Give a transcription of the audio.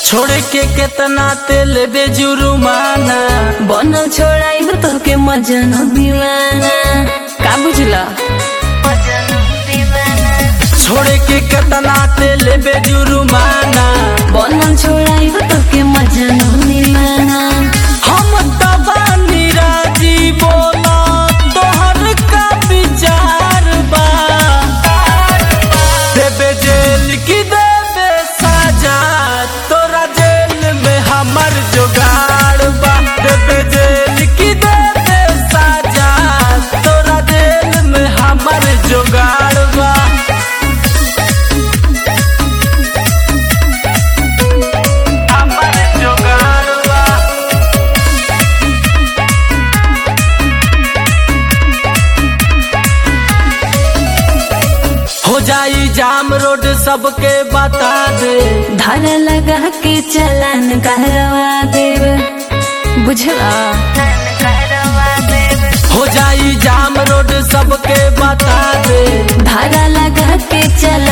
छोड़ के केतना तेल बे जुर्माना बनल छोड़ाइब तोके मजन दीवाना का बुझला छोड़ के केतना तेल बे जुर्माना बनल छोड़ाइब तोके मजन दीवाना हम तबानी राजी बोला तोहर का विचार बा देबे जेल की देबे सजा तोरा जेल में हमर जुगाड़ बा देबे जेल की देबे सजा तोरा जेल में हमर जुगाड़ बा हमर जुगाड़ बा हो जाई जाम रोड सबके बता दे धारा लगा के चलान करवा देब बुझला हो जाई जाम रोड सबके बता दे धारा लगा के चलान